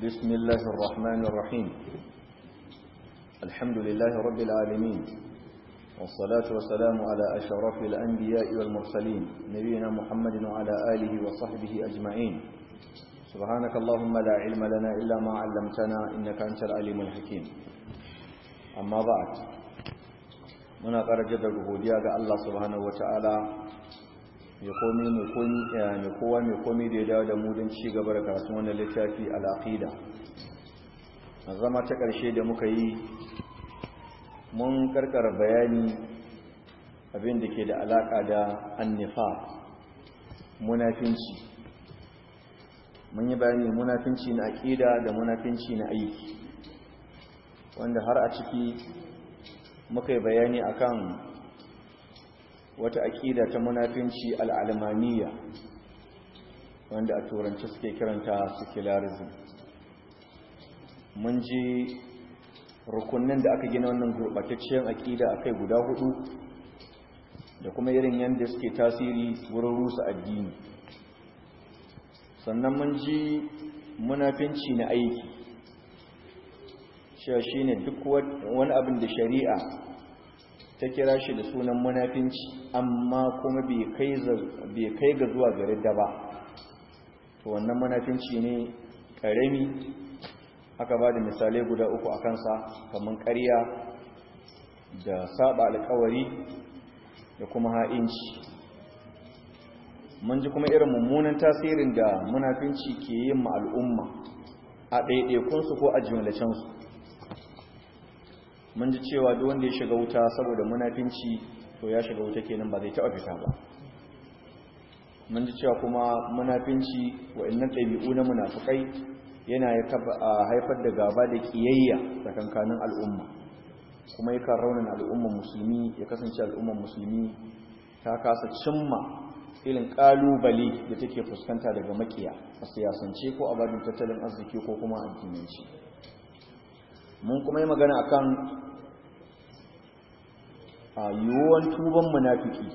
بسم الله الرحمن الرحيم الحمد لله رب العالمين والصلاة والسلام على أشرف الأنبياء والمرسلين نبينا محمد وعلى آله وصحبه أجمعين سبحانك اللهم لا علم لنا إلا ما علمتنا إنك أنت العليم الحكيم أما بعد muna ƙara jaddada godiya ga Allah subhanahu wataala mai komi mai kowa mai komi da ya dawo da mu don ci gaba da karatun wannan littafi al-aqida a zama ta ƙarshe da muka yi mun karkara bayani abin da ke da alaƙa da annifa munafinci mun yi bayani munafinci na aƙida da munafinci na aiki wanda har a ciki muka yi bayani akan wata aƙida ta munafinci al'almaniya wanda a turanci suke kiranta secularism mun ji rukunin da aka gina wannan gurɓatacciyar aƙida a kai guda hudu da kuma irin yadda suke tasiri wurin rusa addini sannan mun ji munafinci na aiki cewa shi ne duk wani abin da shari'a ta kira shi da sunan munafinci amma kuma bai kai ga zuwa gari da ba to wannan munafinci ne ƙarami aka ba da misalai guda uku a kansa kamar ƙarya da saba alkawari da kuma ha'inci mun ji kuma irin mummunan tasirin da munafinci ke yin ma al'umma a ɗaiɗaikunsu ko a jimlacensu mun ji cewa duk wanda ya shiga wuta saboda munafinci to ya shiga wuta kenan ba zai taɓa fita ba mun ji cewa kuma munafinci wa'annan ɗabi'u na munafukai yana haifar da gaba da ƙiyayya tsakankanin al'umma kuma yakan raunin al'umman musulmi ya kasance al'umman musulmi ta kasa cimma irin ƙalubale da take fuskanta daga makiya a siyasance ko a babin tattalin arziki ko kuma addinanci mun kuma yi magana akan a yiwuwan tuban munafiki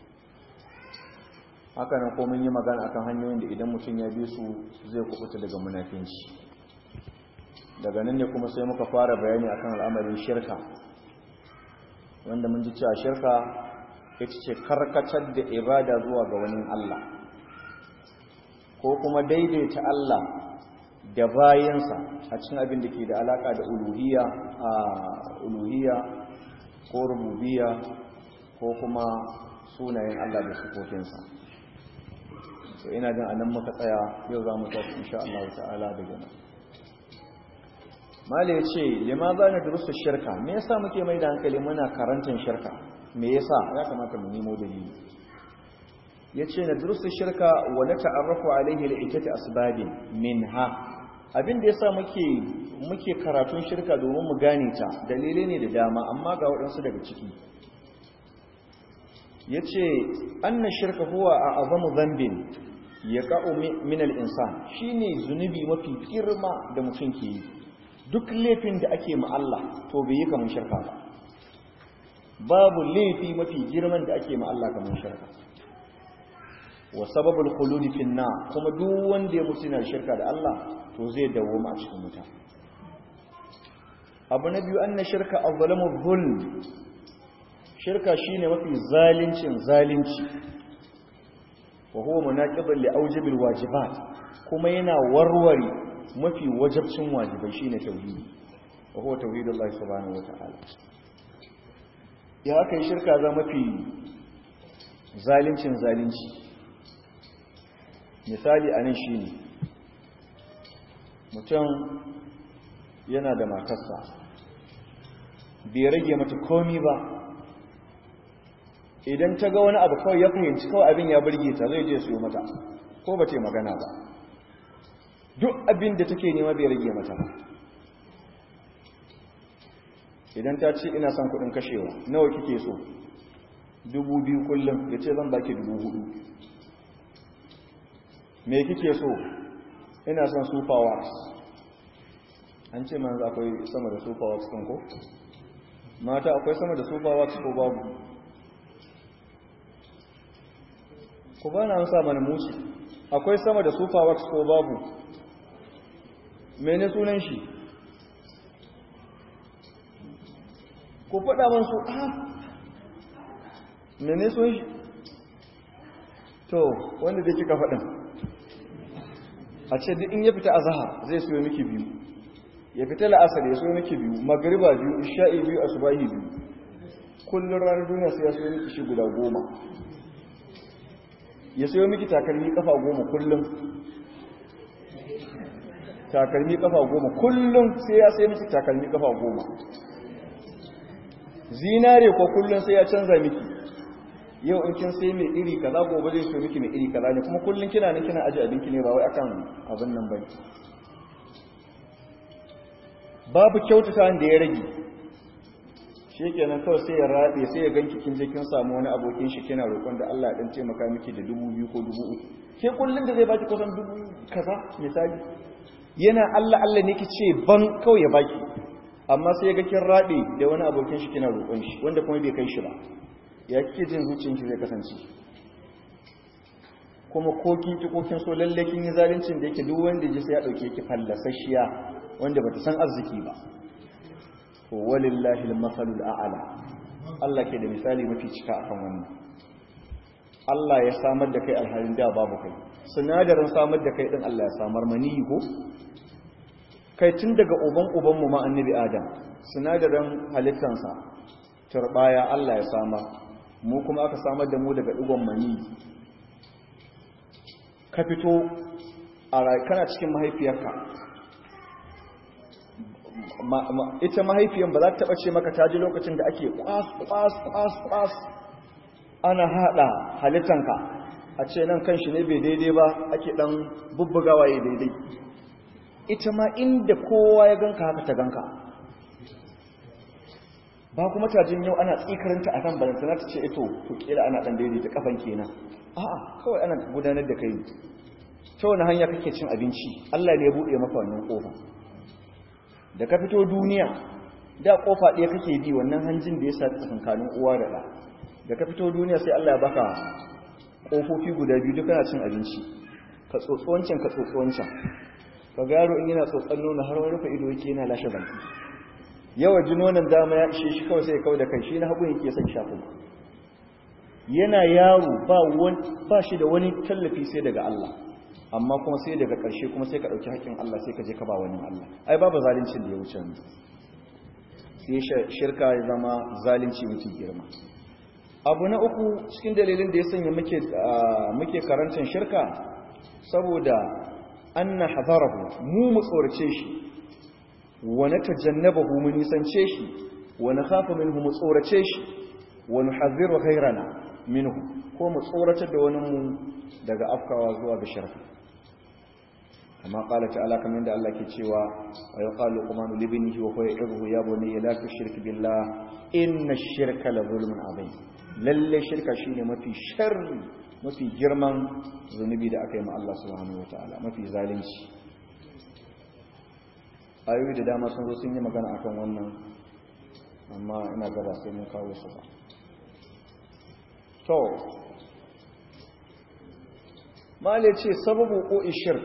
haka nan ko mun yi magana akan hanyoyin da idan mutum ya bi su zai kubuta daga munafinci daga nan ne kuma sai muka fara bayani akan al'amarin shirka wanda mun ji cewa shirka ita ce karkatar da ibada zuwa ga wani Allah ko kuma daidaita Allah da bayansa a cikin abin da ke da alaka da uluhiyya a uluhiyya ko rububiyya ko kuma sunayen Allah da sifofinsa to ina jin anan muka tsaya yau za mu tafi insha Allah ta'ala daga nan mala yace lima za na durusu shirka me yasa muke mai da hankali muna karantar shirka me yasa ya kamata mu nemo dalili yace na durusu shirka wa la ta'arrafu alaihi li'itati asbabin minha abin da yasa muke muke karatun shirka domin mu gane ta dalilai ne da dama amma ga waɗansu daga ciki yace anna shirka huwa a'zamu dhanbin yaqa'u min al-insan shine zunubi mafi girma da mutum ke yi duk laifin da ake ma Allah to bai yi kamar shirka ba babu laifi mafi girman da ake ma Allah kamar shirka wa sababul khuludi fi kuma duk wanda ya mutu yana shirka da Allah to zai dawo a cikin wuta abu na biyu anna shirka azlamu dhulm shirka shine mafi zalincin zalunci wa huwa munaqidun li awjibil wajibat kuma yana warware mafi wajibcin wajibai shine tauhidi wa huwa tauhidullahi subhanahu wataala ya kai shirka za mafi zalincin zalunci misali anan shine mutum yana da matarsa bai rage mata komi ba idan ta ga wani abu kawai ya fahimci kawai abin ya burge ta zai je siyo mata ko ba ta magana ba duk abin da take nema bai rage mata ba idan ta ce ina son kudin kashewa nawa kike so dubu biyu kullum ya ce zan baki dubu hudu me kike so ina son super wax an ce manzu akwai sama da super wax ɗin ko mata akwai sama da super wax ko babu ku ba na sa mana musu akwai sama da super wax ko babu mene sunan shi ku faɗa man su a mene sunan shi to wanda da kika faɗin a ce duk in ya fita a zahar zai soyo miki biyu ya fita la'asar ya soyo miki biyu magariba biyu isha'i biyu asubahi biyu kullum ranar duniya sai ya soyo miki shi guda goma ya soyo miki takalmi kafa goma kullum takalmi kafa goma kullum sai ya sai miki takalmi kafa goma zinare ko kullum sai ya canza miki yau in kin sai mai iri kaza gobe zai so miki mai iri kaza ne kuma kullum kina nan kina aje abinki ne ba wai akan abin nan bane babu kyautata da ya rage shikenan kawai sai ya rabe sai ya ganki kin je kin samu wani abokin shi kina roƙon da Allah ya dan taimaka miki da dubu biyu ko dubu uku ke kullum da zai baki kusan dubu kaza misali yana Allah Allah ne ce ban kawai ya baki amma sai ya ga kin rabe da wani abokin shi kina roƙon shi wanda kuma bai kai shi ba ya kike jin zuciyarki zai kasance kuma ko kin ki ko kin so lalle kin yi zaluncin da yake duk wanda ji sai ya dauke ki fallasashiya wanda bata san arziki ba to walillahi al-masalul a'la Allah ke da misali mafi cika akan wannan Allah ya samar da kai alhalin da babu kai sinadarin samar da kai din Allah ya samar mani ko kai tun daga uban uban mu ma annabi Adam sinadarin halittansa turbaya Allah ya samar mu kuma aka samar da mu daga digon mani ka fito a kana cikin mahaifiyarka ita mahaifiyan ba za ta taɓa ce maka ta ji lokacin da ake kwas kwas kwas kwas ana haɗa halittanka a ce nan kan shi ne bai daidai ba ake ɗan bubbugawa ya daidai ita ma inda kowa ya ganka haka ta ganka ba kuma tajin yau ana tsikaranta a kan balantana ta ce ito to kila ana ɗan daidaita kafan kenan a'a kawai ana gudanar da kai ta wani hanya kake cin abinci Allah ne ya buɗe maka wannan ƙofa da ka fito duniya da ƙofa ɗaya kake bi wannan hanjin da ya sa tsakankanin uwa da ɗa da ka fito duniya sai Allah ya baka ƙofofi guda biyu duk kana cin abinci ka tsotsi wancan ka tsotsi wancan ka ga yaro in yana tsotsan nono har wani rufe ido yake yana lashe baki yawa ji nonon dama ya ishe shi kawai sai ya kawai da kai shi na hagu yake son sha kuma yana yaro ba shi da wani tallafi sai daga Allah amma kuma sai daga ƙarshe kuma sai ka ɗauki haƙƙin Allah sai ka je ka ba wani Allah ai babu zalincin da ya wuce ne sai shirka ya zama zalunci mafi girma abu na uku cikin dalilin da ya sanya muke karantar shirka saboda an na hazarahu mu mu tsorace shi wani tajannabahu mu nisance shi wani hafa minhu mu tsorace shi wani haziru ghairana minhu ko mu tsoratar da wani mu daga afkawa zuwa ga shirka amma qala ta'ala kamar yadda Allah ke cewa wa yaqalu qumanu libnihi wa huwa yad'uhu ya bunayya la tushrik billah inna ash-shirka la zulmun azim lalle shirka shine mafi sharri mafi girman zunubi da aka yi ma Allah subhanahu wataala mafi zalunci ayoyi da dama sun zo sun yi magana akan wannan amma ina gaba sai mun kawo su ba to mala ce sababu ko shirk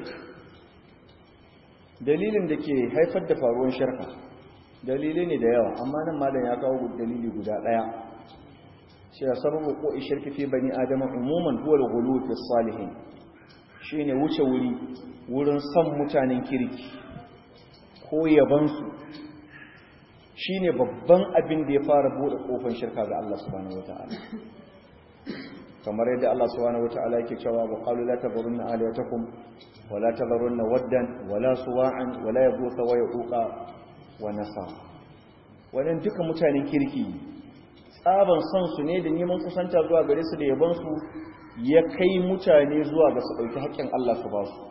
dalilin da ke haifar da faruwar shirka dalilai ne da yawa amma nan malam ya kawo dalili guda daya cewa sababu ko shirki fi bani adama umuman huwa al-ghulu fi salihin shine wuce wuri wurin son mutanen kirki ko yabansu shine babban abin da ya fara bude kofar shirka ga Allah subhanahu wataala kamar yadda Allah subhanahu wataala yake cewa wa qalu la tadhurunna aliyatakum wa la tadhurunna waddan wa la suwa'an wa la yaghutha wa yaquqa wa nasar wannan duka mutanen kirki tsaban son su ne da neman kusanta zuwa gare su da yaban su ya kai mutane zuwa ga su dauki haƙƙin Allah su ba su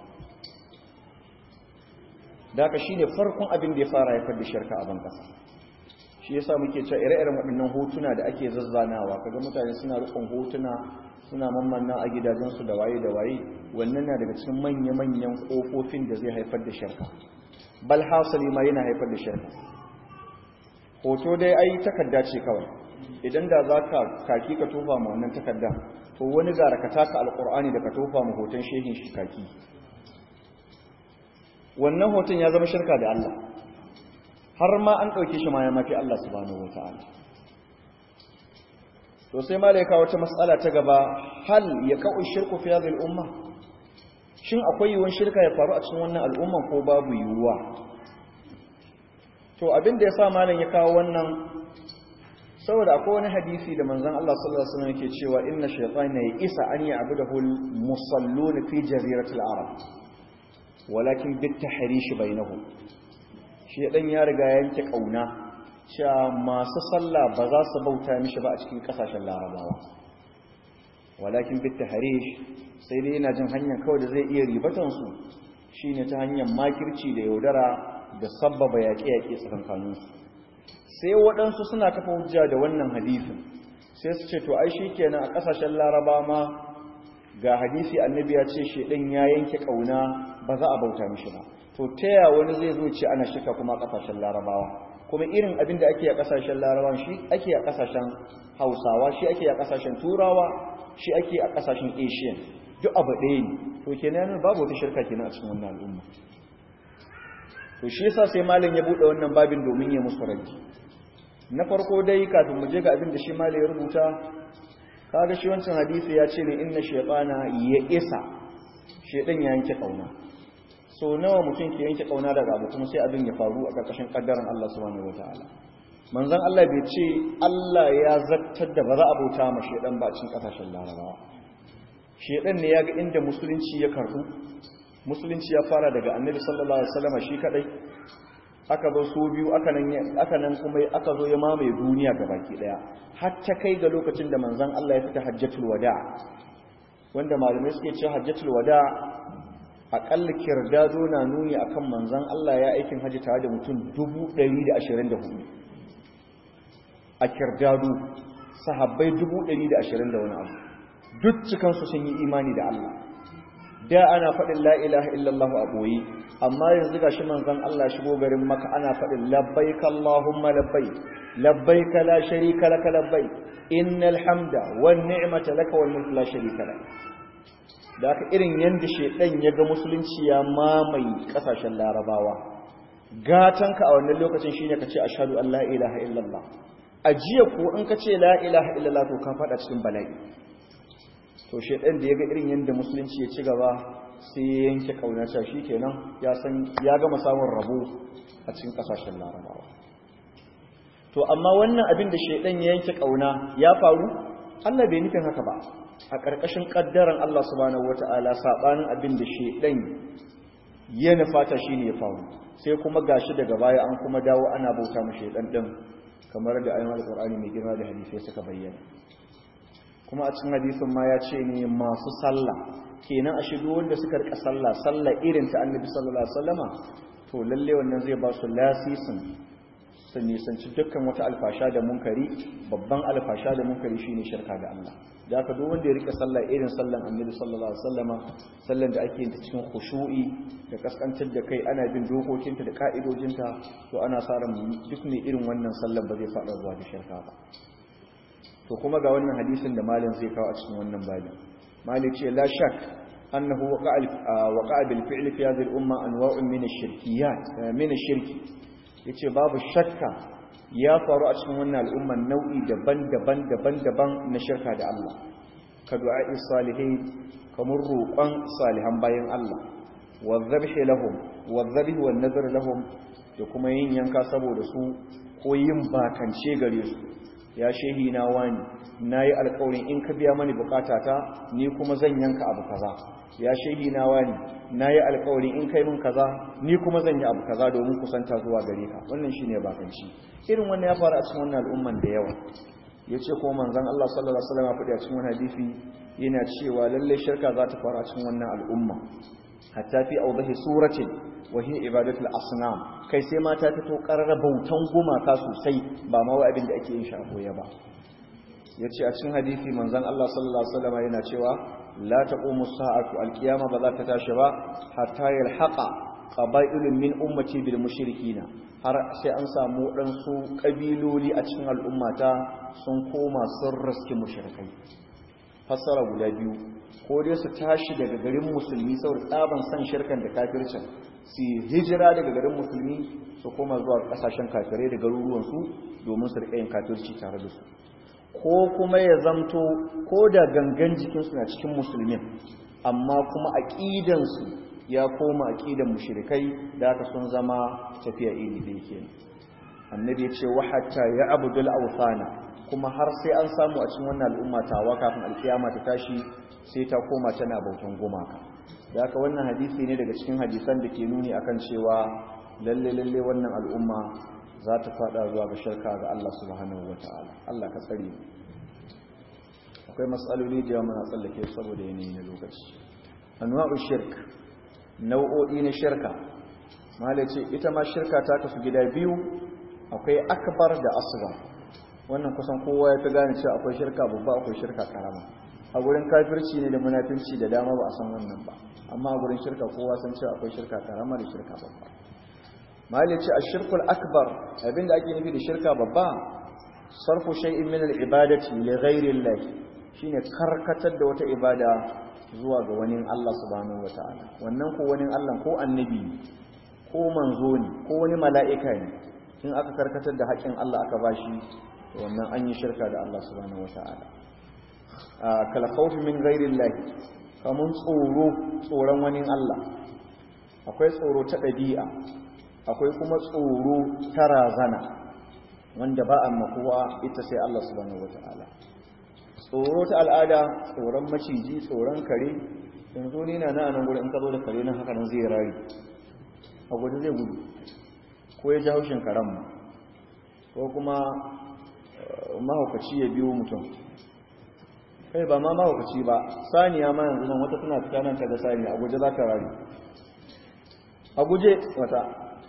daga shine farkon abin da ya fara haifar da shirka a ban kasa shi yasa muke cewa ire-iren waɗannan hotuna da ake zazzanawa kaga mutane suna rikon hotuna suna mammanna a gidajensu da waye da waye wannan na daga cikin manya-manyan ƙofofin da zai haifar da shirka bal hasali ma yana haifar da shirka hoto dai ai takarda ce kawai idan da za ka kaki ka tofa ma wannan takarda to wani gara ka taka alƙur'ani da ka tofa ma hoton shehin shi kaki wannan hoton ya zama shirka da Allah har ma an ɗauke shi ma ya mafi Allah subhanahu wata'ala to sai malaika wata matsala ta gaba hal ya ka'u shirku fi hadhihi al-umma shin akwai yiwuwar shirka ya faru a cikin wannan al'umman ko babu yiwuwa to abin da ya sa malam ya kawo wannan saboda akwai wani hadisi da manzon Allah sallallahu alaihi wasallam yake cewa inna shaytana ya isa an ya'budahu al-musallun fi jaziratil arab walakin bit tahrish bainahum shedan ya riga yanke kauna cewa masu sallah ba za su bauta mishi ba a cikin kasashen larabawa walakin bit tahrish sai dai yana jin hanyar kawai da zai iya ribatan su shine ta hanyar makirci da yaudara da sabbaba yaƙe-yaƙe tsakankaninsu sai waɗansu suna kafa hujja da wannan hadisin sai su ce to ai shi kenan a ƙasashen laraba ma ga hadisi annabi ya ce shaidan ya yanke ƙauna ba za a bauta mishi ba to ta ya wani zai zo ce ana shika kuma a ƙasashen larabawa kuma irin abin da ake a ƙasashen larabawa shi ake a ƙasashen hausawa shi ake a ƙasashen turawa shi ake a ƙasashen asian duk abu ɗaya ne to kenan babu wata shirka kenan a cikin wannan al'umma to shi yasa sai malam ya bude wannan babin domin ya musu raji na farko dai kafin mu je ga abin da shi malam ya rubuta kaga shi wancan hadisi ya ce ne inna shaytana ya isa shedan ya yanke kauna so nawa mutum ke yanke kauna daga abu kuma sai abin ya faru a karkashin kaddaran Allah subhanahu wataala manzon Allah bai ce Allah ya zartar da ba za a bauta ma shedan ba cikin kasashen larabawa shedan ne ya ga inda musulunci ya karbu musulunci ya fara daga annabi sallallahu alaihi wasallam shi kadai aka zo su biyu aka nan aka nan kuma aka zo ya mamaye duniya gabaki daya har ta kai ga lokacin da manzon Allah ya fita hajjatul wada wanda malamai suke cewa hajjatul wada akalla kirdado na nuni akan manzon Allah ya aikin haji tare da mutum 124 a kirdado sahabbai 120 da wani abu duk cikansu sun yi imani da Allah da ana faɗin la ilaha illallah a ɓoye amma yanzu ga shi manzan Allah shigo garin maka ana faɗin labbaik Allahumma labbai labbaik la sharika laka labbai innal hamda wan ni'mata laka wal mulku la sharika lak da aka irin yanda shedan ya ga musulunci ya mamaye kasashen larabawa gatanka a wannan lokacin shine kace ashhadu an la ilaha illallah ajiya ko in kace la ilaha illallah to ka faɗa cikin bala'i to shaidan da ya ga irin yadda musulunci ya ci gaba sai ya yanke kaunata shi kenan ya san ya gama samun rabo a cikin kasashen larabawa to amma wannan abin da shaidan ya yanke kauna ya faru Allah bai nufin haka ba a ƙarƙashin ƙaddaran Allah subhanahu wata'ala sabanin abin da shaidan ya nufata shine ya faru sai kuma gashi daga baya an kuma dawo ana bauta mu shaidan din kamar da ayoyin alqur'ani mai girma da hadisi suka bayyana kuma a cikin hadisin ma ya ce ne masu sallah kenan a shigo wanda suka rika sallah sallah irin ta annabi sallallahu alaihi wasallama to lalle wannan zai ba su lasisin su nisanci dukkan wata alfasha da munkari babban alfasha da munkari shine shirka da Allah da haka duk wanda ya rika sallah irin sallan annabi sallallahu alaihi wasallama sallan da ake yin ta cikin khushu'i da kaskantar da kai ana bin dokokinta da ka'idojinta to ana sa ran duk ne irin wannan sallan ba zai fada zuwa da shirka ba to kuma ga wannan hadisin da malin zai kawo a cikin wannan babin malik ce la shak annahu waqa'a bil fi'li fi hadhihi al umma anwa'un min ash-shirkiyat min ash-shirki yace babu shakka ya faru a cikin wannan al'umma nau'i daban-daban daban-daban na shirka da Allah ka du'a'i salihin kamar roƙon salihan bayan Allah wa dhabhi lahum wa dhabhi wan nadhr lahum da kuma yin yanka saboda su ko yin bakance gare su ya shehi na wani na yi alkawarin in ka biya mani bukatata ni kuma zan yanka abu kaza ya shehi na wani na yi alkawarin in kai min kaza ni kuma zan yi abu kaza domin kusanta zuwa gare ka wannan shi ne bakanci irin wannan ya faru a cikin wannan al'umman da yawa ya ce kuma manzan Allah sallallahu alaihi wasallam faɗi a cikin wani hadisi yana cewa lallai shirka za ta faru a cikin wannan al'umma hatta fi awdahi suratin wa hiya ibadatul asnam kai sai mata ta to karara bautan gumaka sosai ba ma wai abin da ake yin shi a koya ba yace a cikin hadisi manzon Allah sallallahu alaihi wasallam yana cewa la taqumu sa'atu alqiyama ba za ta tashi ba hatta yalhaqa qaba'ilun min ummati bil mushrikina har sai an samu dan su kabiloli a cikin al'ummata sun koma sun raski mushrikai fassara guda biyu ko dai su tashi daga garin musulmi saboda tsaban san shirkan da kafircin su hijira daga garin musulmi su koma zuwa kasashen kafirai da garuruwansu domin su riƙa yin kafirci tare da su ko kuma ya zamto ko da gangan jikinsu na cikin musulmin amma kuma aƙidansu ya koma aƙidan mushrikai da aka sun zama tafiya iri da yake annabi ya ce wa hatta ya abudul awthana kuma har sai an samu a cikin wannan al'umma tawa kafin alkiyama ta tashi sai ta koma tana bautan gumaka da haka wannan hadisi ne daga cikin hadisan da ke nuni akan cewa lalle lalle wannan al'umma za ta fada zuwa ga shirka ga Allah subhanahu wataala Allah ka tsare akwai matsaloli da yawa muna tsallake saboda yanayi na lokaci anwa'u shirk nau'o'i na shirka malace ita ma shirka ta kasu gida biyu akwai akbar da asghar wannan kusan kowa ya ta gane cewa akwai shirka babba akwai shirka karama a gurin kafirci ne da munafinci da dama ba a san wannan ba amma a gurin shirka kowa san cewa akwai shirka karama da shirka babba mali ce ashirkul akbar abinda ake nufi da shirka babba sarfu shay'in min al-ibadati li ghayri Allah shine karkatar da wata ibada zuwa ga wani Allah subhanahu wataala wannan ko wani Allah ko annabi ko manzo ne ko wani mala'ika ne in aka karkatar da haƙin Allah aka bashi wannan an yi shirka da Allah subhanahu wata'ala kala khawfi min ghairi Allah kamun tsoro tsoron wani Allah akwai tsoro ta ɗabi'a akwai kuma tsoro ta razana wanda ba a makuwa ita sai Allah subhanahu wata'ala tsoro ta al'ada tsoron maciji tsoron kare yanzu ni na nan gurin in ka zo da kare nan haka nan zai rari a gudu zai gudu ko ya ji haushin karen ma ko kuma mahaukaci ya biyo mutum kai ba ma mahaukaci ba saniya ma yanzu nan wata tana fita nan ta ga saniya a guje za ta rari a guje wata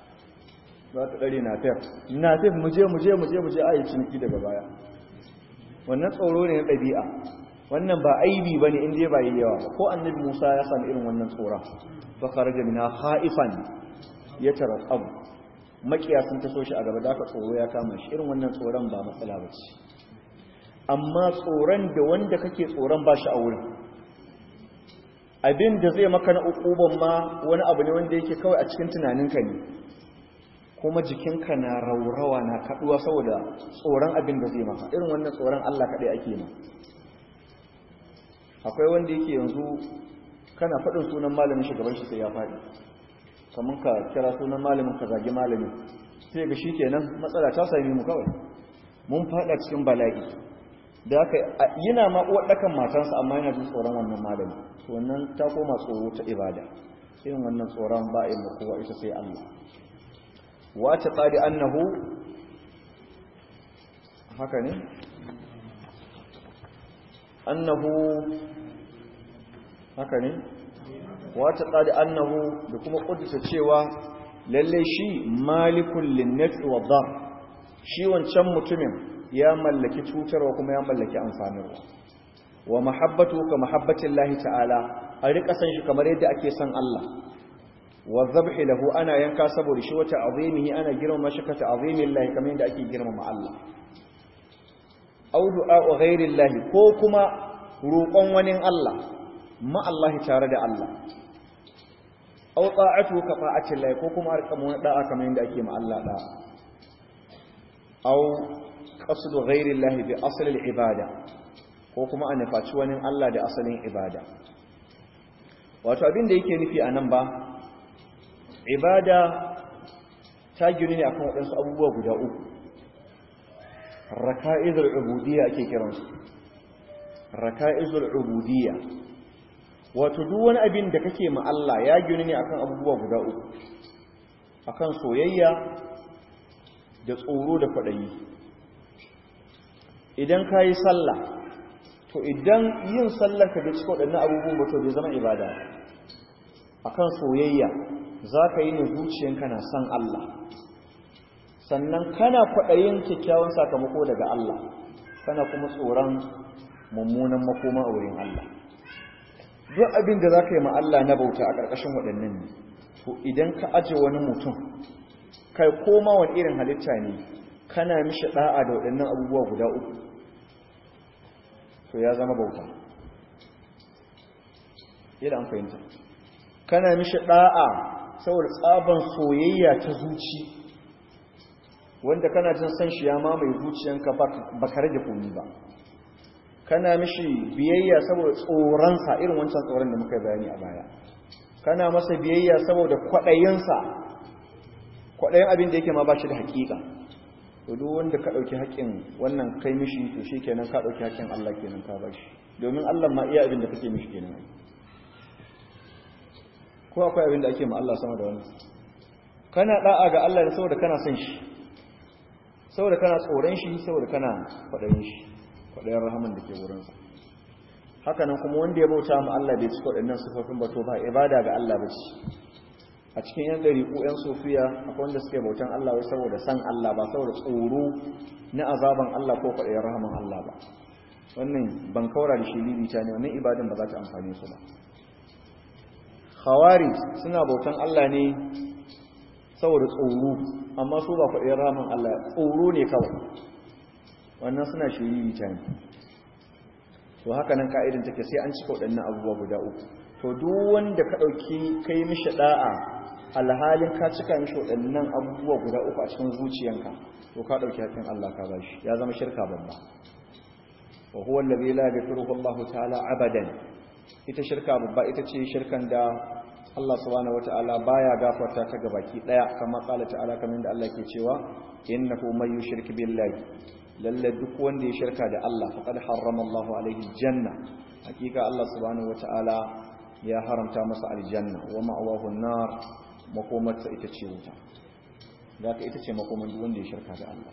za ta ɗari na fef na fef muje muje muje muje a yi ciniki daga baya wannan tsoro ne na ɗabi'a wannan ba aibi ba ne inda ba yi yawa ko annabi musa ya sami irin wannan tsoron ba kharaja mina haifan ya tara abu makiya sun taso shi a gaba da aka tsoro ya kama shi irin wannan tsoron ba matsala ba ce amma tsoron da wanda kake tsoron ba shi a wurin abin da zai maka na ukuban ma wani abu ne wanda yake kawai a cikin tunaninka ne kuma jikinka na raurawa na kaduwa saboda tsoron abin da zai maka irin wannan tsoron Allah kaɗai ake ma akwai wanda yake yanzu kana faɗin sunan malamin shugaban shi sai ya faɗi kamar ka kira sunan malamin ka zagi malamin sai ga shi kenan matsala ta sami mu kawai mun fada cikin bala'i da aka yana ma uwarɗakan matansa amma yana jin tsoron wannan malami to wannan ta koma tsoro ta ibada irin wannan tsoron ba a yi kowa ita sai Allah wata tsari annahu haka ne annahu haka ne wata tsari annahu da kuma ƙudurta cewa lalle shi malikun linnafi wa dar shi wancan mutumin ya mallaki cutarwa kuma ya mallaki amfanarwa wa mahabbatu ka mahabbatin lahi ta'ala a riƙa san shi kamar yadda ake san Allah wa zabhi lahu ana yanka saboda shi wata azimihi ana girmama shi ka ta'zimin lahi kamar yadda ake girmama Allah aw du'a ghairi lahi ko kuma roƙon wani Allah ma Allah tare da Allah aw ta'atu ka fa'atin lahi ko kuma arka mu da'a kamar yadda ake ma Allah da aw qasdu ghairi lahi bi asl al-ibada ko kuma a nufaci wani Allah da asalin ibada wato abin da yake nufi a nan ba ibada ta gini ne akan waɗansu abubuwa guda uku raka'izul ubudiyya ake kiransu raka'izul ubudiyya wato duk wani abin da kake ma Allah ya gini ne akan abubuwa guda uku akan soyayya da tsoro da kwaɗayi idan ka yi sallah to idan yin sallar ka da cikin waɗannan abubuwan ba to bai zama ibada akan soyayya za ka yi ne zuciyanka na san Allah sannan kana kwaɗayin kyakkyawan sakamako daga Allah kana kuma tsoron mummunan makoma a wurin Allah duk abin da za ka yi ma Allah na bauta a ƙarƙashin waɗannan ne to idan ka aje wani mutum kai koma wani irin halitta ne kana mishi ɗa'a da waɗannan abubuwa guda uku to ya zama bauta idan fahimta kana mishi da'a saboda tsaban soyayya ta zuci wanda kana jin san shi ya mamaye zuciyanka ba ka rage komi ba kana mishi biyayya saboda tsoronsa irin wancan tsoron da muka bayani a baya kana masa biyayya saboda kwaɗayinsa kwaɗayin abin da yake ma ba shi da haƙiƙa to duk wanda ka ɗauki haƙƙin wannan kai mishi to shi kenan ka ɗauki haƙƙin Allah kenan ka ba shi domin Allah ma iya abin da kake mishi kenan ko akwai abin da ake ma Allah sama da wani kana da'a ga Allah ne saboda kana son shi saboda kana tsoron shi saboda kana kwaɗayin shi kwaɗayin rahaman da ke wurinsa haka nan kuma wanda ya bauta ma Allah bai ci waɗannan sifofin ba to ba ibada ga Allah ba ce a cikin yan ɗariƙu yan sofiya akwai wanda suke bautan Allah wai saboda san Allah ba saboda tsoro na azaban Allah ko kwaɗayin rahaman Allah ba wannan ban kaura da shi lilita ne wannan ibadan ba za ta amfane su ba khawari suna bautan Allah ne saboda tsoro amma su ba kwaɗayin rahaman Allah tsoro ne kawai wannan suna shiri ta ne to haka nan ka'idin take sai an cika waɗannan abubuwa guda uku to duk wanda ka ɗauki kai mishi da'a alhalin ka cika mishi waɗannan abubuwa guda uku a cikin zuciyanka to ka ɗauki haƙƙin Allah ka bashi ya zama shirka babba wa huwa allazi la yaghfiruhu Allah ta'ala abadan ita shirka babba ita ce shirkan da Allah subhanahu wata'ala baya gafarta ta gabaki daya kamar qala ta'ala kamar da Allah ke cewa innahu may yushrik billahi lalle duk wanda ya shirka da Allah faqad harrama Allahu alaihi janna hakika Allah subhanahu wata'ala ya haramta masa aljanna wa ma'awahu an-nar makomarsa ita ce wuta zaka ita ce makomar duk wanda ya shirka da Allah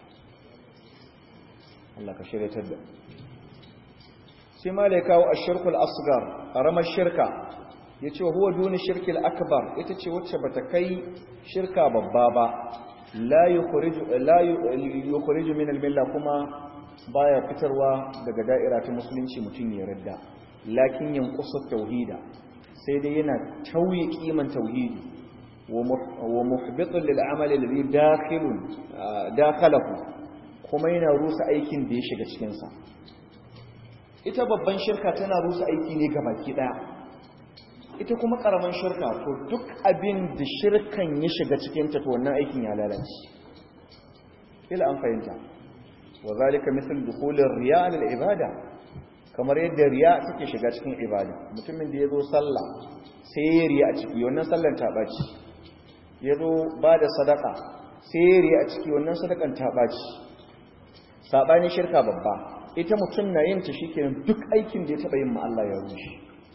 Allah ka shiryatar da sai ma da ya kawo ashirku al-asghar karamar shirka yace huwa duni shirki al-akbar ita ce wacce bata kai shirka babba ba la yukhriju la yukhriju min al-milla kuma baya fitarwa daga da'ira ta musulunci mutum ya radda lakin yanqusu tauhida sai dai yana tauye kiman tauhidi wa muhbitun lil amali alladhi dakhilun dakhalahu kuma yana rusa aikin da ya shiga cikin sa ita babban shirka tana rusa aiki ne gabaki daya ita kuma karaman shirka to duk abin da shirkan ya shiga cikin ta to wannan aikin ya lalace ila an fahimta wa zalika misal dukhulir riya lil ibada kamar yadda riya take shiga cikin ibada mutumin da yazo sallah sai ya riya a ciki wannan sallan ta baci yazo ba da sadaka sai ya riya a ciki wannan sadakan ta baci sabani shirka babba ita mutum na yin ta shikenan duk aikin da ya taba yin ma Allah ya rushe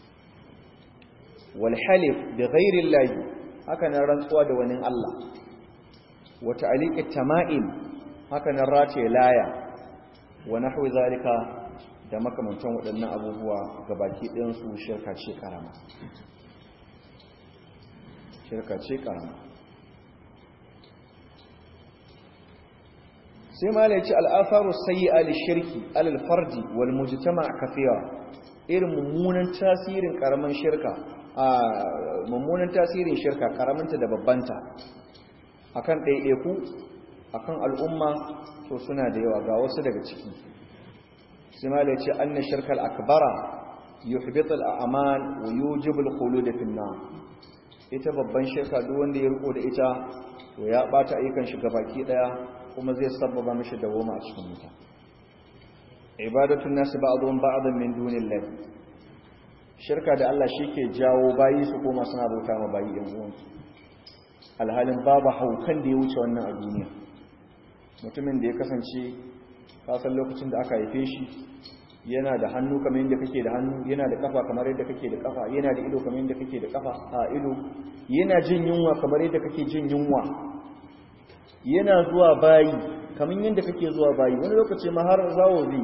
wal halif bi ghairi Allah haka nan rantsuwa da wani Allah wa ta'liqit tama'im haka nan race laya wa nahwi zalika da makamantan waɗannan abubuwa gabaki ɗayan su shirka ce karama shirka ce karama sai ma laici al'afaru sayyi'a lishirki alal fardi wal mujtama kafiya irin mummunan tasirin karaman shirka a mummunan tasirin shirka karamanta da babbanta akan ɗaiɗaiku akan al'umma to suna da yawa ga wasu daga ciki sai ma laici anna shirkal akbara yuhbitu al'amal wa yujibu al-khulud fi an ita babban shirka duk wanda ya riko da ita to ya bata ayyukan shi gabaki daya kuma zai sabbaba mishi dawoma a cikin wuta ibadatun nasu ba'dhum ba'dhan min dunillah shirka da Allah shike jawo bayi su koma suna bauta ma bayi yan uwansu alhalin babu haukan da ya wuce wannan a duniya mutumin da ya kasance kasan lokacin da aka haife shi yana da hannu kamar yadda kake da hannu yana da kafa kamar yadda kake da kafa yana da ido kamar yadda kake da kafa a ido yana jin yunwa kamar yadda kake jin yunwa yana zuwa bayi kamar yadda kake zuwa bayi wani lokaci ma har zawo zai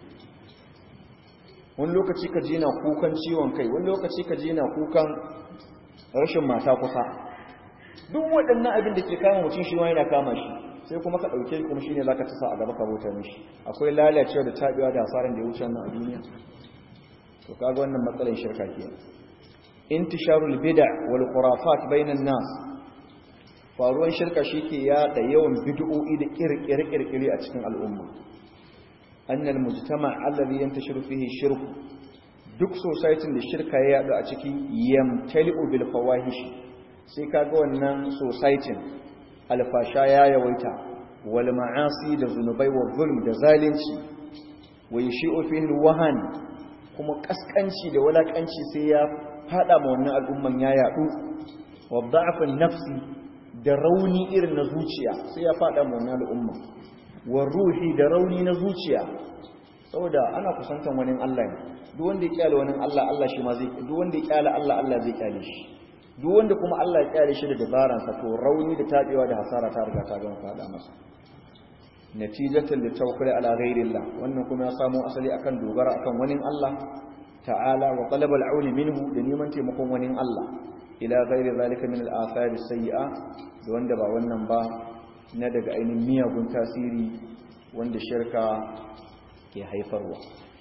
wani lokaci ka je na kukan ciwon kai wani lokaci ka je na kukan rashin mata kusa duk waɗannan abin da ke kama mutum shi wani na kama shi sai kuma ka ɗauke kuma shi ne za ka tasa a gaba ka bauta mishi akwai lalacewa da taɓewa da hasaran da ya wuce wannan a duniya to kaga wannan matsalar shirka ke intisharul bid'a wal khurafat bainan nas faruwan shirka shi ke yada yawan bid'o'i da kirkire-kirkire a cikin al'umma annal mujtama alladhi yantashiru fihi shirku duk society da shirka ya yadu a ciki yamtali'u bil fawahish sai kaga wannan society alfasha ya yawaita wal ma'asi da zunubai wa zulm da zalunci wa yashi'u fihi wahan kuma kaskanci da walakanci sai ya fada ma wannan al'umman ya yadu wa da'afin nafsi da rauni irin na zuciya sai ya fada ma wannan al'umma wa ruhi da rauni na zuciya saboda ana kusantan wani Allah ne duk wanda ya kyale wani Allah Allah shi ma zai duk wanda ya kyale Allah Allah zai kyale shi duk wanda kuma Allah ya kyale shi da dabaran sa to rauni da tabewa da hasara ta riga ta gama fada masa natijatan da tawakkuli ala ghairillah wannan kuma ya samu asali akan dogara akan wani Allah ta'ala wa talab al minhu da neman taimakon wani Allah ila ghairi zalika min al-athar as-sayyi'a da wanda ba wannan ba na daga ainihin miyagun tasiri wanda shirka ke haifarwa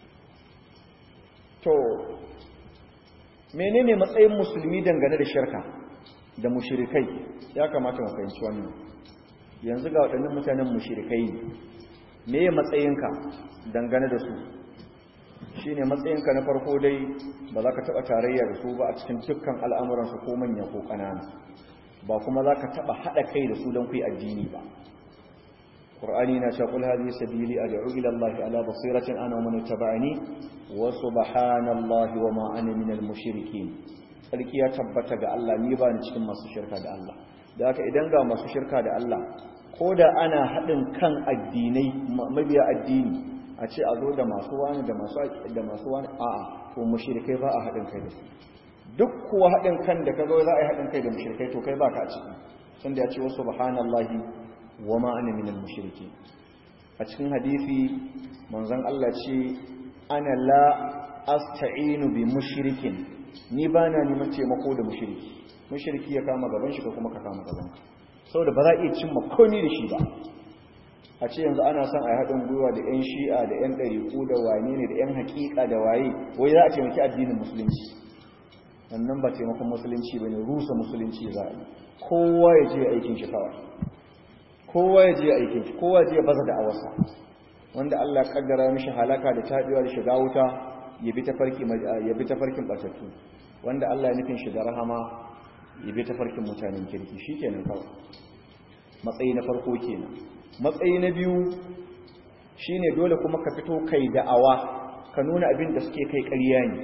to menene matsayin musulmi dangane da shirka da mushrikai ya kamata mu fahimci wannan yanzu ga waɗannan mutanen mushrikai ne me ya matsayinka dangane da su shine matsayinka na farko dai ba za ka taɓa tarayya da su ba a cikin dukkan al'amuransu ko manya ko ƙanana ba kuma za ka taɓa haɗa kai da su don ku yi addini ba ƙur'ani na ce ƙul hadhihi sabili ad'u ila Allah ala basiratin ana wa man ittaba'ani wa subhanallahi wa ma ana minal mushrikeen sarki ya tabbata ga Allah ni ba ni cikin masu shirka da Allah da haka idan ga masu shirka da Allah ko da ana haɗin kan addinai mabiya addini a ce a zo da masu wani da masu da masu wani a'a to mushrikai ba a haɗin kai da su duk kuwa haɗin kan da kaga za a yi haɗin kai da mushrikai to kai baka a ciki sun da ya ce wasu subhanallahi wa ma ana minal mushriki a cikin hadisi manzon Allah ce ana la asta'inu bi mushrikin ni ba na neman taimako da mushriki mushriki ya kama gaban shi ko kuma ka kama gaban ka saboda ba za a iya cimma komai da shi ba a ce yanzu ana son a yi haɗin gwiwa da 'yan shi'a da 'yan ɗariƙu da wane ne da 'yan haƙiƙa da waye wai za a taimaki addinin musulunci wannan ba taimakon musulunci ba ne rusa musulunci za a yi kowa ya je aikin shi kawai kowa ya je aikin shi kowa ya je baza da awarsa wanda Allah ya kaddara mishi halaka da tabiwa da shiga wuta ya bi tafarki ya bi tafarkin batattu wanda Allah ya nufin shi da rahama ya bi tafarkin mutanen kirki shikenan kawai matsayi na farko kenan matsayi na biyu shine dole kuma ka fito kai da'awa ka nuna abin da suke kai ƙarya ne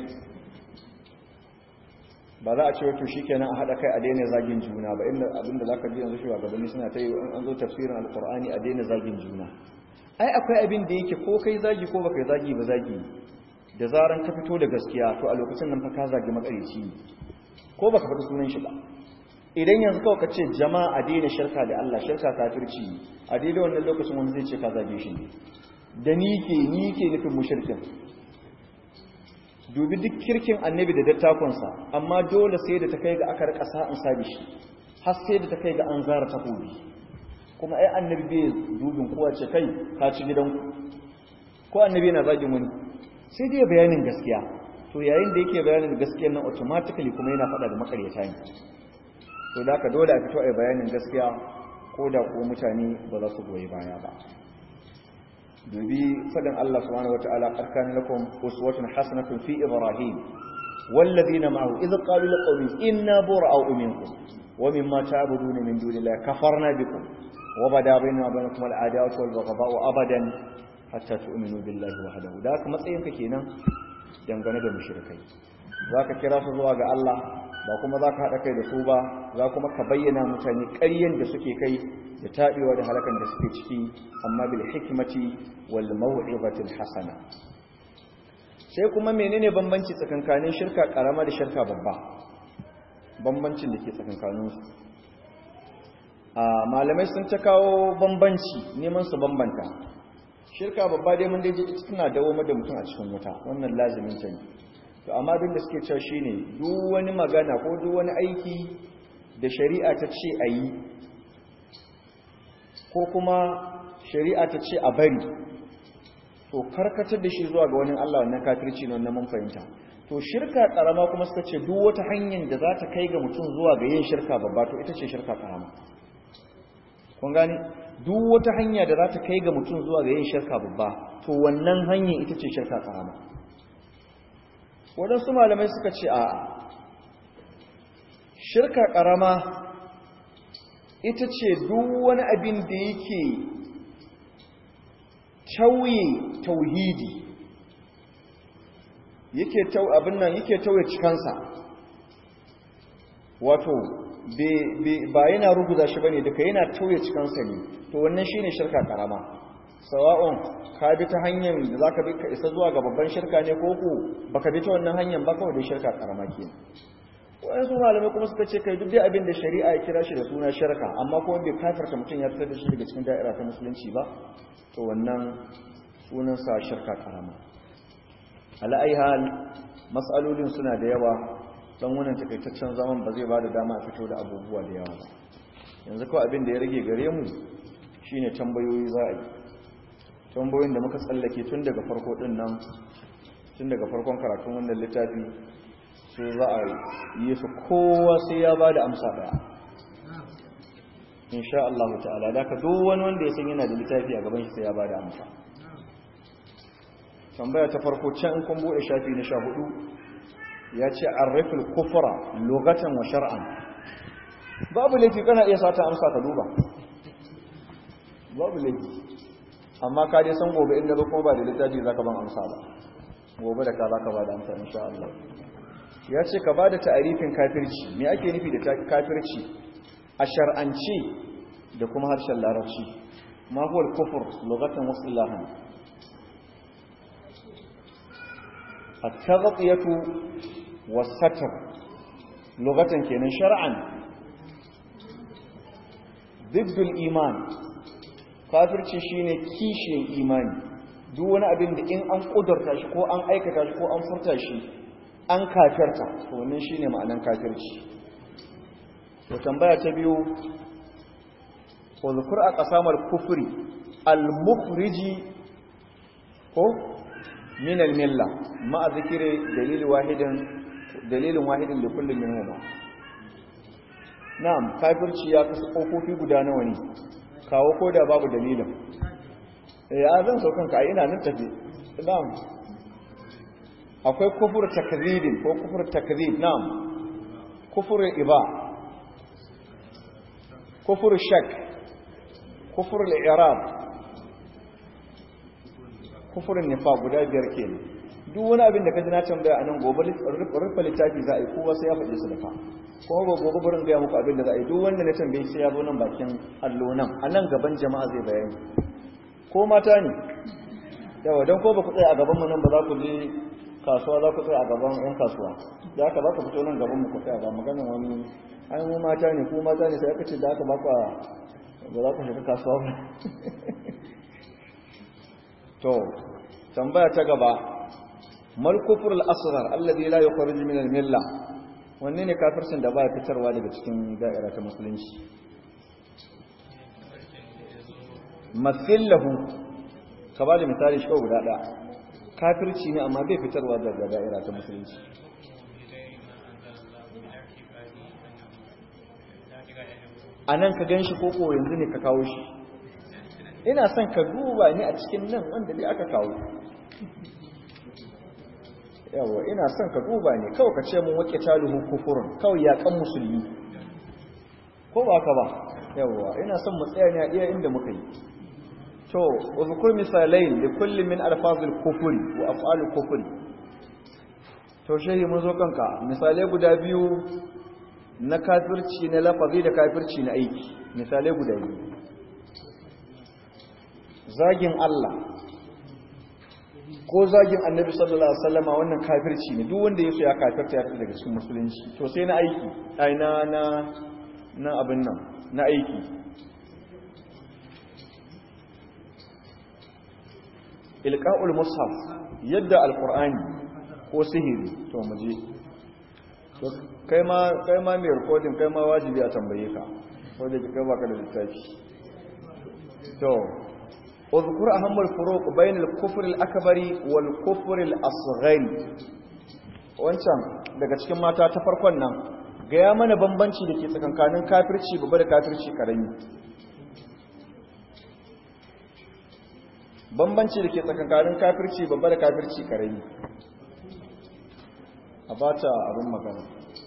ba za a ce wato shikenan a haɗa kai a daina zagin juna ba inda abin da zaka ji yanzu shugabanni suna ta yi in an zo tafsirin alqur'ani a daina zagin juna ai akwai abin da yake ko kai zagi ko baka zagi ba zagi da zaran ka fito da gaskiya to a lokacin nan fa ka zagi makarici ne ko baka faɗi sunan shi ba idan yanzu kawai ka ce jama'a a daina shirka da Allah shirka kafirci ne a daidai wannan lokacin wani zai ce ka zage shi ne da ni ke ni ke nufin mushrikin dubi duk kirkin annabi da dattakonsa amma dole sai da ta kai ga aka rika sa'in sabi shi har sai da ta kai ga an zara takobi kuma ai annabi bai dubin kowa ce kai ka ci gidanku ko annabi yana zagin wani sai dai bayanin gaskiya to yayin da yake bayanin gaskiya nan automatically kuma yana faɗa da makaryata ne to da ka dole a fito a bayanin gaskiya ko da ko mutane ba za su goyi baya ba dubi fadin Allah subhanahu wataala qarkan lakum uswatun hasanatun fi ibrahim والذين معه إذ قالوا لقومهم إنا براء منكم ومما تعبدون من دون الله كفرنا بكم وبدا بيننا وبينكم العداوة والبغضاء أبدا حتى تؤمنوا بالله وحده ذاك matsayinka kenan dangane da mushrikai zaka kira su zuwa ga Allah ba kuma zaka hada kai da su ba za kuma ka bayyana mutane ƙaryen da suke kai da tabewa da halakan da suke ciki amma bil hikmati wal maw'izatil hasana sai kuma menene bambanci tsakankanin shirka karama da shirka babba bambancin da ke tsakankaninsu a malamai sun ta kawo bambanci neman su bambanta shirka babba dai mun dai suna dawo da mutum a cikin wuta wannan lazimin ta ne to amma duk da suke cewa shine duk wani magana ko duk wani aiki da shari'a ta ce a yi ko kuma shari'a ta ce a bari to karkatar da shi zuwa ga wani Allah wannan kafirci ne wannan mun fahimta to shirka karama kuma suka ce duk wata hanyar da za ta kai ga mutum zuwa ga yin shirka babba to ita ce shirka karama kun gane duk wata hanya da za ta kai ga mutum zuwa ga yin shirka babba to wannan hanyar ita ce shirka karama waɗansu malamai suka ce a shirka ƙarama ita ce duk wani abin da yake tauye tauhidi yake tau abin nan yake tauye cikansa wato ba yana ruguza shi bane duka yana tauye cikansa ne to wannan shine shirka karama sawa'un ka bi ta hanyar da zaka bi ka isa zuwa ga babban shirka ne ko ko baka bi ta wannan hanyar ba kawai da shirka karama ke wani su malamai kuma suka ce kai duk dai abin da shari'a ya kira shi da suna shirka amma kuma bai kafirta mutum ya fitar da shi daga cikin da'ira ta musulunci ba to wannan sunansa shirka karama ala ai hal mas'alolin suna da yawa dan wannan takaitaccen zaman ba zai bada dama a fito da abubuwa da yawa ba yanzu kawai abin da ya rage gare mu shine tambayoyi za a yi tambayoyin da muka tsallake tun daga farko din nan tun daga farkon karatun wannan littafi sai za a yi su kowa sai ya bada amsa daya insha Allah ta'ala da ka duk wani wanda ya san yana da littafi a gaban shi sai ya bada amsa tambaya ta farko can kun bude shafi na sha hudu ya ce arrafil kufra lugatan wa shar'an babu laifi kana iya sata amsa ka duba babu laifi amma ka dai san gobe inda zo kuma ba da littafi zaka ban amsa ba gobe da ka zaka ba da amsa insha Allah ya ce ka ba da ta'arifin kafirci me ake nufi da kafirci a shar'anci da kuma harshen larabci ma huwa al-kufr lughatan wa istilahan التغطية والستر لغة كينا شرعا ضد الإيمان كافر shine kishiyar imani duk wani abin da in an kudurta shi ko an aikata shi ko an furta shi an kafirta to wannan shine ma'anan kafirci to tambaya ta biyu uzkur a qasamar kufri al-mukhriji ko min al-milla ma zikire dalil wahidin dalilin wahidin da kullum minhuma na'am kafirci ya kasu kofofi guda nawa ne kawo ko da babu dalilin ya zan so kanka ai ina nan tafi na'am akwai kufur takdhibin ko kufur takdhib na'am kufur iba kufur shak kufur al-i'rab kufurin nifa guda biyar kenan duk wani abin da ka ji na tambaya a nan gobe rufe littafi za a yi kowa sai ya faɗi su da fa kuma ba gobe burin gaya muku abin da za a yi duk wanda na tambaye sai ya zo nan bakin allo nan a nan gaban jama'a zai bayani ko mata ne yawa don ko ba ku tsaye a gaban mu nan ba za ku je kasuwa za ku tsaye a gaban yan kasuwa da aka ba ku fito nan gaban mu ku tsaya ba maganin wani an mu mata ne ko mata ne sai aka ce da aka ba ku ba za ku shiga kasuwa ba to tambaya ta gaba mal kufur al-asghar alladhi la yukhrij min al-milla wanne ne kafircin da baya fitarwa daga cikin da'ira ta musulunci masillahu ka ba da misali shi guda ɗaya kafirci ne amma bai fitarwa daga da'ira ta musulunci a nan ka gan shi koko yanzu ne ka kawo shi ina son ka duba ni a cikin nan wanda dai aka kawo yawa ina son ka duba ne kawai ka ce mun wake taluhu kufurun kawai ya kan musulmi ko ba ka ba yawa ina son mu tsaya ne a iya inda muka yi to uzkur misalai li kulli min alfazil kufri wa af'alil kufri to shehi mun zo kanka misalai guda biyu na kafirci na lafazi da kafirci na aiki misalai guda biyu zagin Allah ko zagin annabi sallallahu alaihi wasallama wannan kafirci ne duk wanda yaso ya kafirta ya fita daga cikin musulunci to sai na aiki ai na na na abin nan na aiki ilqa'ul mushaf yadda alqur'ani ko sihiri to muje to kai ma kai ma mai recording kai ma wajibi a tambaye ka ko da kai baka da littafi to اذكر أهم الفروق بين الكفر الأكبر والكفر الأصغر wancan daga cikin mata ta farkon nan gaya mana bambanci da ke tsakankanin kafirci babba da kafirci karami bambanci da ke tsakankanin kafirci babba da kafirci karami a ba ta abin magana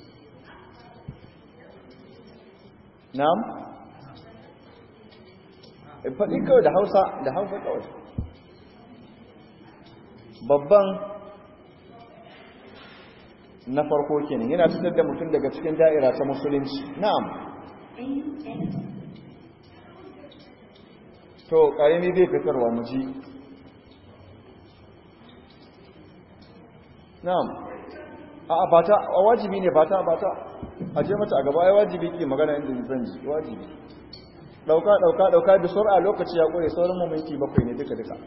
na'am faɗi kawai da hausa da hausa kawai babban na farko kenan yana fitar da mutum daga cikin da'ira ta musulunci na'am to ƙarami zai fitarwa mu ji na'am a ba ta a wajibi ne ba ta ba ta a je mata a gaba ai wajibi ke magana inda zan ji wajibi dauka dauka dauka da sur'a lokaci ya kure sauran mu minti bakwai ne duka duka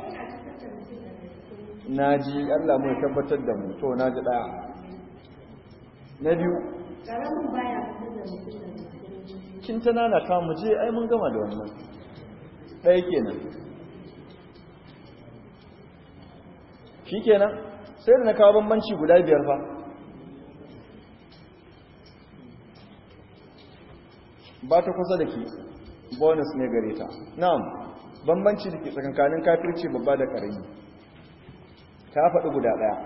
naji Allah mu ya tabbatar da mu to naji daya na biyu karamin baya fitar da mutum da mutum kin tana na ka mu je ai mun gama da wannan ɗaya kenan shikenan sai da na kawo bambanci guda biyar fa ba ta kusa da ke bonus ne gare ta na'am bambanci da ke tsakankanin kafirci babba da ƙarami ta faɗi guda ɗaya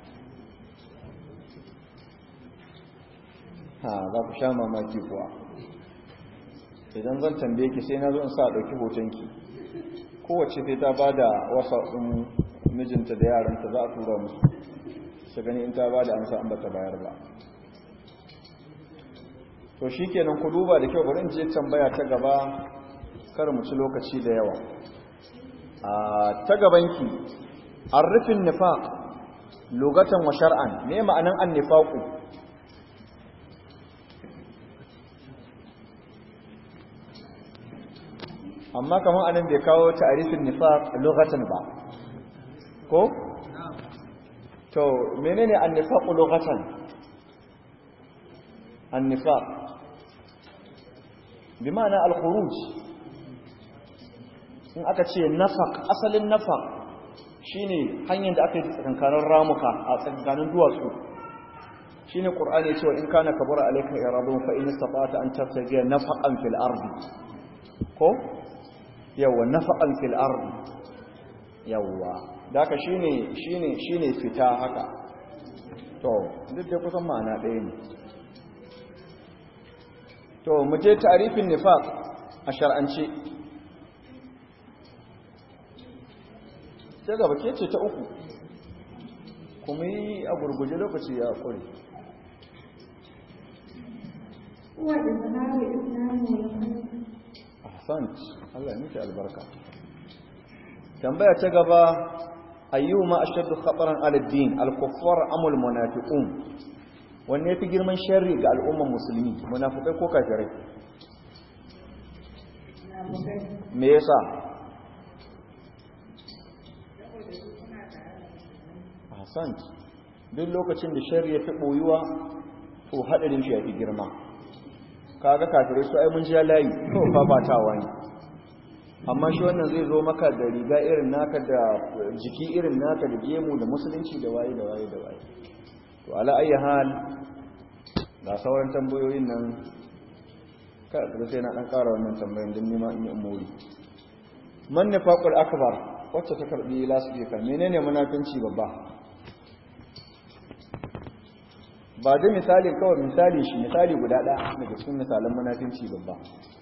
ha za ku sha mamaki kuwa idan zan tambaye ki sai na zo in sa ɗauki hotonki kowace sai ta ba da wasa ɗin mijinta da yaranta za a tura musu su gani in ta ba da amsa an ba ta bayar ba to shi kenan ku duba da kyau bari in je tambaya ta gaba kar mu ci lokaci da yawa a ta gabanki arifin nifaq lugatan wa shar'an me ma'anan annifaqu amma kamar anan bai kawo ta'arifin nifaq lugatan ba ko to menene annifaq lugatan annifaq bi ma'ana al-khuruj in aka ce nafaq asalin nafaq shine hanyar da aka yi tsakankanin ramuka a tsakankanin duwatsu shine qur'ani ya ce wa in kana kabura alayka iradun fa in istata'ta an tabtagiya nafaqan fil ardi ko yawa nafaqan fil ardi yawa daka shine shine shine fita haka to duk da kusan ma'ana ɗaya ne to mu je ta'rifin nifaq a shar'ance sai gaba ke ce ta uku kuma yi a gurguje lokaci ya kure هو إظهار الإسلام والخلق ahsant Allah ya miki albarka tambaya ta gaba ayyuma ashaddu khataran ala ad-din al-kuffar am al-munafiqun wanne yafi girman sharri ga al'umman musulmi munafikai ko kafirai me yasa ahsant duk lokacin da sharri ya fi boyuwa to hadarin shi yafi girma kaga kafirai su ai mun ji layi to fafatawa ne amma shi wannan zai zo maka da riga irin naka da jiki irin naka da gemu da musulunci da waye da waye da waye to ala ayi hal ga sauran tambayoyin nan kada sai na dan ƙara wannan tambayoyin din nima in yi umuri man nifaqul akbar wacce ta karbi lasbika menene munafinci babba ba da misali kawai misali shi misali guda ɗaya daga cikin misalan munafinci babba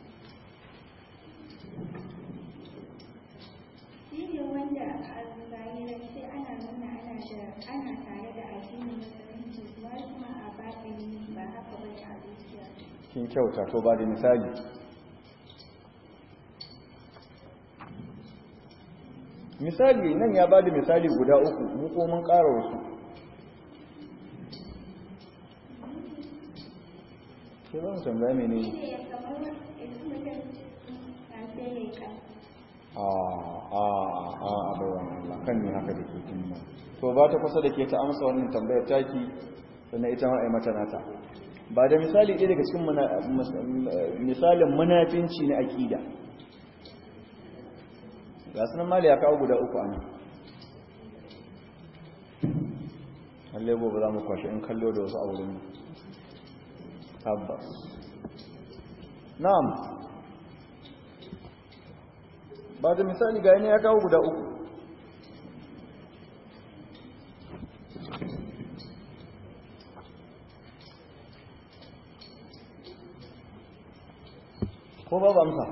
shi ne wanda a zahirance ana nuna ana da ana tare da addinin musulunci kuma kuma a batini ba haka ba ne a zuciya kin kyauta to ba da misali misali nan ya ba da misali guda uku mu ko mun ƙara wasu ke ba mu tambaya mene shi ne ne kamar yanzu mutum na sai ya yi ƙasa a a a a baiwan Allah kan ne haka da ke tunma to ba ta kusa da ke ta amsa wannan tambayar taki sannan ita ma a yi mata nata ba da misali ɗaya daga cikin muna- mus- misalin munafinci na aƙida ga sunan mali ya kawo guda uku ana halle gobe za mu kwashe in kallo da wasu a wurin tabbas na'am ba da misali ga ya kawo guda uku ko babu amsa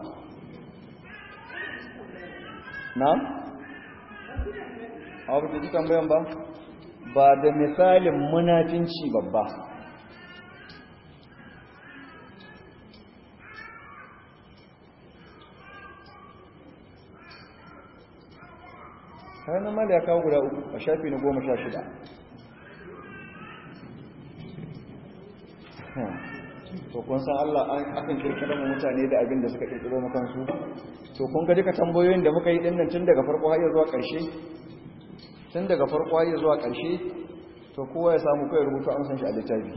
na? a wata ji tambayan ba ba da misalin munafinci babba kayan na mali ya kawo guda uku a shafi na goma sha shida to kun san Allah akan kirkira mu mutane da abin da suka kirkiro mu kansu to kun ga duka tambayoyin da muka yi dinnan tun daga farko har zuwa ƙarshe tun daga farko har zuwa ƙarshe to kowa ya samu kai rubutu an san shi a littafi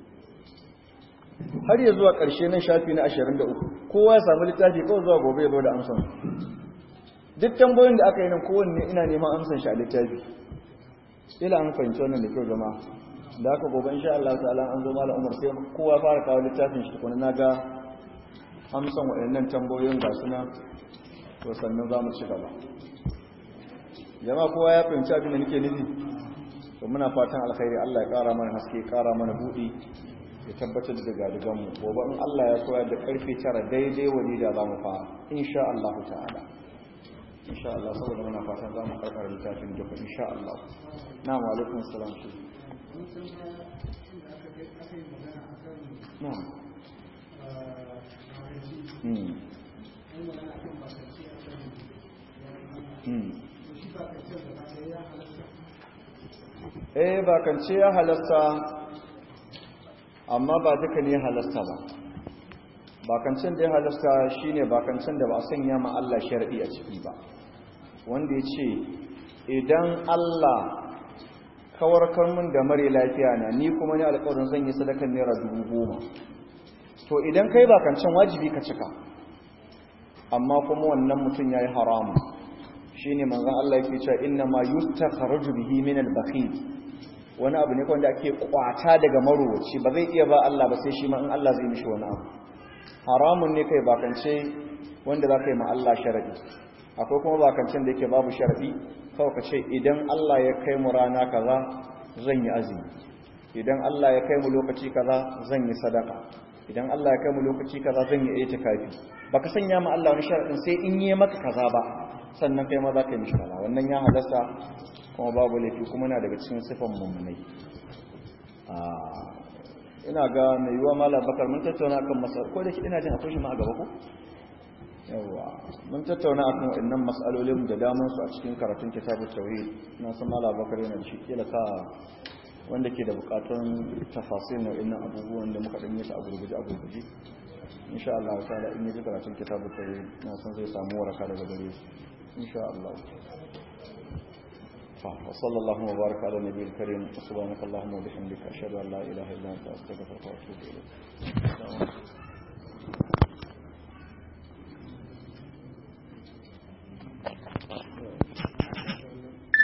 har ya zuwa ƙarshe nan shafi na 23 kowa ya samu littafi kawai zuwa gobe ya zo da amsan duk tambayoyin da aka yi nan kowanne ina neman amsan shi a littafi ila an fahimci wannan da kyau jama'a da aka gobe insha Allah ta'ala an zo malam Umar sai kowa fara kawo littafin shi kuma naga amsan waɗannan tambayoyin ga suna to sannan za mu ci gaba jama'a kowa ya fahimci abin da nake nufi to muna fatan alkhairi Allah ya ƙara mana haske ƙara mana buɗi ya tabbatar da gadigan mu gobe in Allah ya koyar da karfe 9 daidai wani da za mu fara insha Allah ta'ala insha Allah saboda muna fatan za mu karkar littafin duka insha Allah na wa alaikum salam shi na'am hmm hmm eh bakance ya halasta amma ba duka ne halasta ba bakancin da ya halasta shine bakancin da ba a sanya ma Allah sharadi a ciki ba wanda ya ce idan Allah kawarkar mun da mare lafiya na ni kuma ni alƙawarin zan yi sadakan naira dubu goma to idan kai bakancin wajibi ka cika amma kuma wannan mutum ya yi haramu shine manzon Allah yake cewa inna ma yustakhraju bihi min al-bakhil wani abu ne wanda ake kwata daga marowaci ba zai iya ba Allah ba sai shi ma in Allah zai mishi wani abu haramun ne kai bakance wanda za ka yi ma Allah sharadi akwai kuma bakancin da yake babu sharadi kawai ka ce idan Allah ya kai mu rana kaza zan yi azumi idan Allah ya kai mu lokaci kaza zan yi sadaka idan Allah ya kai mu lokaci kaza zan yi itikafi baka sanya ma Allah wani sharadin sai in yi maka kaza ba sannan kai ma za ka yi mishi kaza wannan ya halasta kuma babu laifi kuma na daga cikin sifan mummunai ina ga mai yiwa malam bakar mun tattauna kan masal ko da ina jin akwai shi ma a gaba ko yawa mun tattauna akan wannan mas'alolin da daman su a cikin karatun kitabut tauhid na san malam bakar yana da shi kila ka wanda ke da bukatun tafasir na wannan abubuwan da muka dan yi su a gurguje a gurguje insha Allah ta'ala in yi karatun kitabut tauhid na san zai samu waraka daga gare shi insha Allah وصلى الله وبارك على النبي الكريم سبحانك اللهم وبحمدك أشهد أن لا إله إلا أنت أستغفرك وأتوب إليك